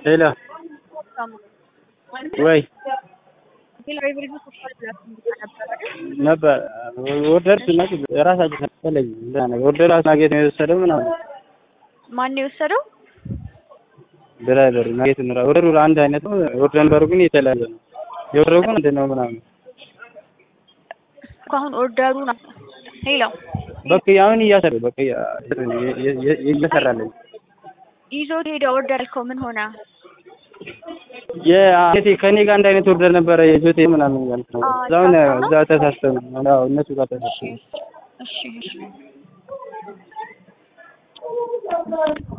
ሄሎ ወይ ነበር ወደድኩ እና የራሳቸው ተለይ ወደዱ ናጌት ነው የወሰደው ምናምን ማን የወሰደው? ድራይቨሩ ናጌት ነው ወደዱ አንድ አይነት ነው። ወርደ ነበሩ ግን የተለያየ ነው። የወረዱ ግን አንድ ነው ምናምን አሁን ኦርደሩ ነው። ሄሎ በቃ አሁን እያሰረ በቃ እየሰራለኝ ይዞት ሄደ። ኦርደር ያልከው ምን ሆነ? የአቴ ከኔ ጋር አንድ አይነት ኦርደር ነበረ የጆቴ ምናምን ያልኩ ነው። እዛውን እዛ ተሳስተው ነው አዎ እነሱ ጋር ተሳስተው እሺ እሺ